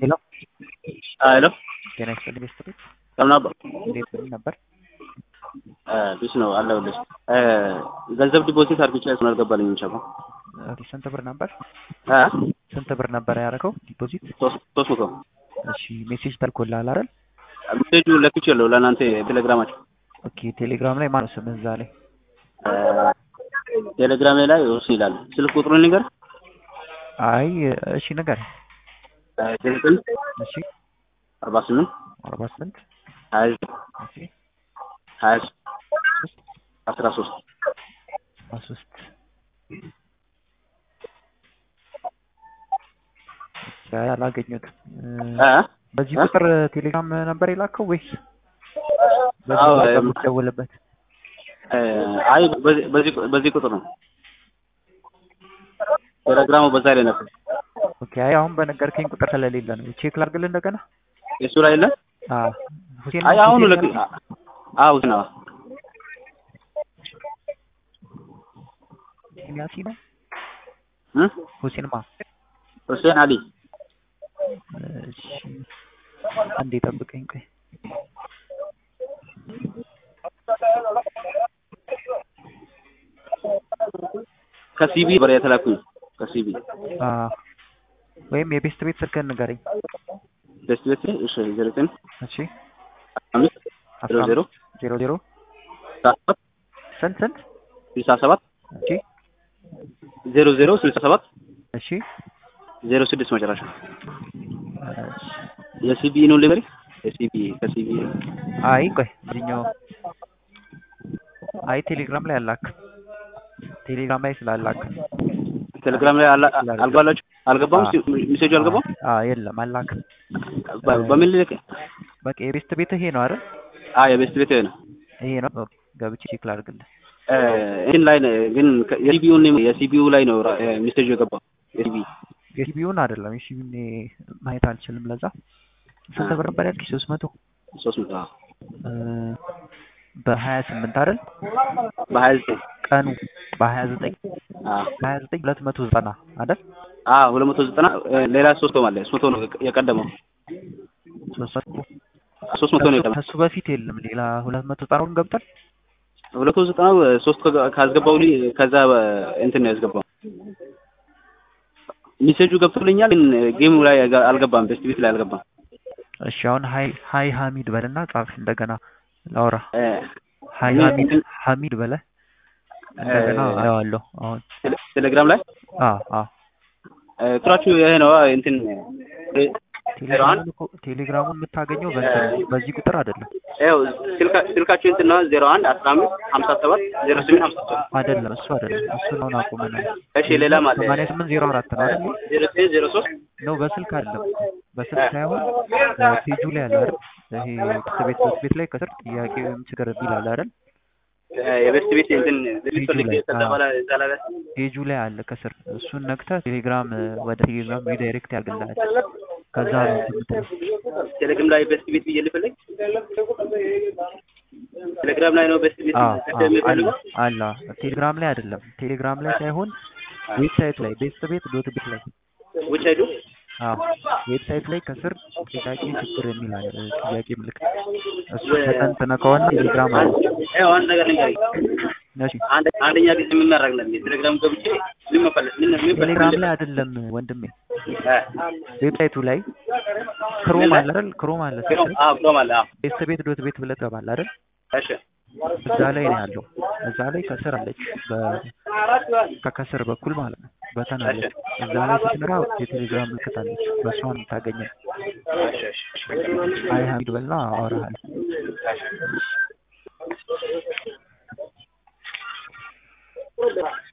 ሄሎ ሄሎ ጤና ይስጥልኝ ቤተሰቦች ሰላም ነበር? እንዴት ምን ነበር? ቢስ ነው አለሁልሽ። ገንዘብ ዲፖዚት አድርጌ እሱን አልገባልኝም። ሸባ ኦኬ ስንት ብር ነበር? እ ስንት ብር ነበር ያደረገው ዲፖዚት? ሶስት ሶስት መቶ እሺ ሜሴጅ ተልኮልሃል አይደል? ሜሴጁ ለክቼለሁ ለእናንተ ቴሌግራማችሁ። ኦኬ ቴሌግራም ላይ ማነው ስምህ እዛ ላይ? ቴሌግራሜ ላይ እሱ ይላል። ስልክ ቁጥሩን ንገር። አይ እሺ ነገር ዘጠኝ እሺ አርባ ስምንት አርባ ስምንት ሀያ ዘጠኝ እሺ ሀያ ሶስት አስራ ሶስት አስራ ሶስት አይ አላገኘሁትም። እ በዚህ ቁጥር ቴሌግራም ነበር የላከው ወይስ አዎ፣ በዚህ እም፣ የምትደውልበት? አይ በዚህ በዚህ በዚህ ቁጥር ነው ቴሌግራሙ በዛ ላይ ነበር። ኦኬ አይ አሁን በነገርከኝ ቁጥር ስለሌለ ነው። ቼክ ላድርግልህ እንደገና። የሱ ላይ የለ። አዎ ሁሴን አይ አሁኑ ሁሴን ለክ ያልከኝ? አዎ ነው ሁሴን ያሲ ነው እ ሁሴን ማ ሁሴን አሊ እሺ አንዴ ጠብቀኝ ቆይ ከሲቢ በር የተላኩኝ ከሲቢ አ ወይም የቤስት ቤት ስልክህን ንገረኝ ደስ ቤት እሺ ዘጠኝ እሺ አምስት አስራ ዜሮ ዜሮ አምስት ዜሮ ዜሮ ሰባት ስንት ስንት ስልሳ ሰባት እሺ ዜሮ ዜሮ ስልሳ ሰባት እሺ ዜሮ ስድስት መጨረሻ እሺ የሲቢ ነው ልበሪ የሲቢ ከሲቢ አይ ቆይ እዚህኛው አይ ቴሌግራም ላይ አላክ ቴሌግራም ላይ ስላላክ ቴሌግራም ላይ አላ- አልገባላችሁ አልገባም አዎ። ሜሴጁ አልገባም አ የለም አላክ በ- በምን ልክ በቃ የቤስት ቤት ይሄ ነው አይደል አ የቤስት ቤት ነው ይሄ ነው ኦኬ፣ ገብቼ ቼክ ላድርግልህ እ እንትን ላይ ነው ግን የሲቢውን የሲቢው ላይ ነው ራ- ሜሴጁ የገባው የሲቢ የሲቢውን አይደለም የሲቢውን ማየት አልችልም ለዛ ስንት ብር ነበር ያልኩሽ ሶስት መቶ ሶስት መቶ አዎ። በሀያ ስምንት አይደል በሀያ ዘጠኝ ቀኑ በሀያ ዘጠኝ አዎ በሀያ ዘጠኝ ሁለት መቶ ዘጠና አይደል አዎ ሁለት መቶ ዘጠና እ ሌላ ሶስት መቶ ማለት ሶስት መቶ ነው የቀደመው ሶስት መቶ ሶስት መቶ ነው የቀደመው ከሱ በፊት የለም ሌላ ሁለት መቶ ዘጠናውን ገብቷል ሁለት መቶ ዘጠናው ሶስት ከ- ካስገባው ልኝ ከዛ በ- እንትን ነው ያስገባው ሜሴጁ ገብቶልኛል ግን ጌሙ ላይ አልገ- አልገባም ቤስት ቤት ላይ አልገባም እሺ አሁን ሀይ ሀይ ሀሚድ በልና ጻፍ እንደገና ላውራ እ ሀይ እኔ ሀሚድ እንትን- ሀሚድ በለ እንደገና እ- አየዋለሁ አሁን ቴሌ- ቴሌግራም ላይ አ አ እ ቁጥራችሁ ይሄ ነው እንትን እ ዜሮ አንድ ቴሌግራሙን እኮ ቴሌግራሙን የምታገኘው በእንትን ነው፣ በዚህ ቁጥር አይደለም ይኸው ስልካ- ስልካችሁ እንትን ነው ዜሮ አንድ አስራ አምስት ሀምሳ ሰባት ዜሮ ስምንት ሀምሳ ሰባት አይደለም እሱ አይደለም እሱን አሁን አቁመናል እሺ ሌላ ማለት ሰማንያ ስምንት ዜሮ አራት ነው አይደል ዜሮ ዘጠኝ ዜሮ ሶስት ነው በስልክ አይደለም በስልክ ሳይሆን ፔጁ ላይ አለ አይደል ይሄ ቤት ቤት ቤት ላይ ከስር ጥያቄ ወይም ችግር የሚል አለ አይደል የቤስት ቤት እንትን ልትፈልግ ላይ፣ ከዛ አዎ። በኋላ እዛ ላይ ፔጁ ላይ አለ ከስር እሱን ነክተህ ቴሌግራም ወደ ቴሌግራም ሪዳይሬክት ያደርግልሃል ከዛ ነው እንትን የምትለው ቴሌግራም ላይ ቤስት ቤት ብዬ ልፈልግ ቴሌግራም ላይ ነው ቤስት ቤት አዎ አዎ፣ አለ የሚፈልገው አለ ቴሌግራም ላይ አይደለም ቴሌግራም ላይ ሳይሆን ዌብሳይት ላይ ቤስት ቤት ዶት ቤት ላይ ውጭ አይዱ አዎ ዌብሳይት ላይ ከስር ጥያቄ ችግር የሚል አለ ጥያቄ ምልክት እሱ ተጠንጥነ ከሆነ ቴሌግራም አለ ይኸው አንድ ነገር ልንገርህ እሺ አንድ አንደኛ ጊዜ የምናደርግ ነው ቴሌግራም ገብቼ ምን መፈለግ ምን ምን ቴሌግራም ላይ አይደለም ወንድሜ ዌብሳይቱ ላይ ክሮም አለ አይደል ክሮም አለ ክሮም አዎ ክሮም አለ አዎ ቤስት ቤት ዶት ቤት ብለህ ትገባለህ አይደል እሺ እዛ ላይ ነው ያለው እዛ ላይ ከስር አለች በ- ከከስር በኩል ማለት ነው በተን አለች እዛ ላይ ስትነካ የቴሌግራም ምልክት አለች በእሷ ነው የምታገኘው እሺ እሺ አይ ሀሚድ በልና አወራሃል እሺ